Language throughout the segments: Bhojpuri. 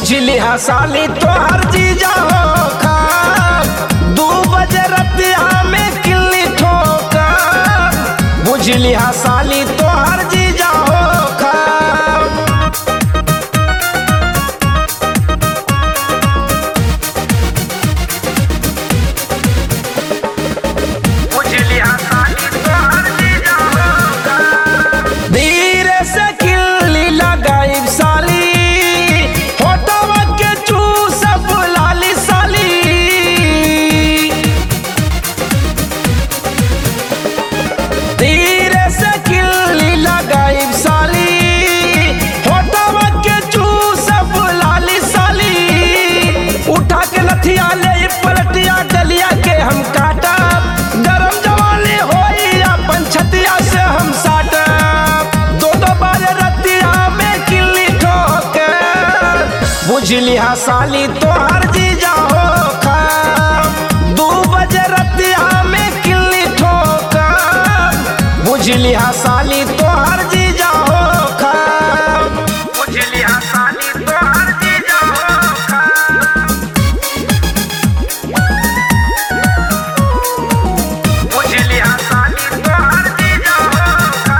बुझली हा साली तोहर जीजा हो खा दू बजे रतिया में किल्ली ठोका बुझली हा साली तोहर जीजा हो खा बुझली हा साली तोहर जीजा हो खा धीरे से किल्ली लगाई साली होटवा के चूस बुलाली साली धीरे से किल्ली लगाई साली होटवा के चूस बुलाली साली उठा के लथिया ले पलटिया डलिया के हम काटा गरम जवानी होई अपन छतिया से हम साटा दो दो बार रतिया में किल्ली ठोके बुझली हा साली तोहर जीजा हो खा दू बजे रतिया में किल्ली ठोका बुझली हा साली तोहर जीजा हो खा बुझली हा साली तोहर जीजा हो खा बुझली हा साली तोहर जीजा हो खा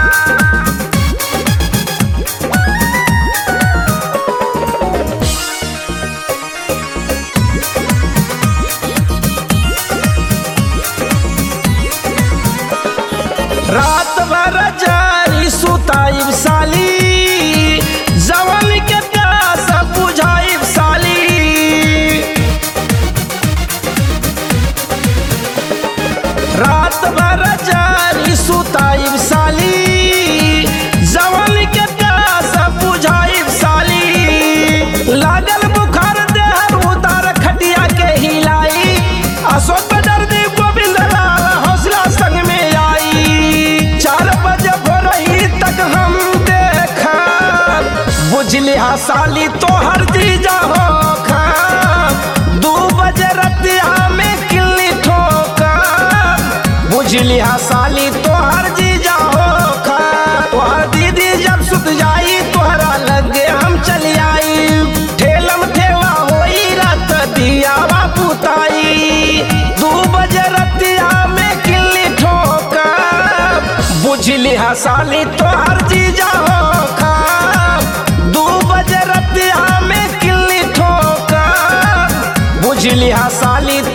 रात भर जारी सुताई साली जवन के प्यास बुझाई साली रात भर जारी सुताई साली जवन के प्यास बुझाई साली लागल बुखार देहर उतार खटिया के हिलाई अशोक दर्दी गोविंद लाल हौसला संग में आई चार बजे भोरही तक हम देखा बुझली हा साली तोहर जीजा हो खा दू बजे रतिया में किल्ली ठोका बुझली हा साली तोहर जीजा हो खा तोहर दीदी जब सुत जाई तोहरा लगे हम चली आई ठेलम ठेला होई रात दिया पुताई दू बजे रतिया में किल्ली ठोका बुझली हा साली तोहर जीजा हो खा दू बजे रतिया में किल्ली ठोका बुझली हा साली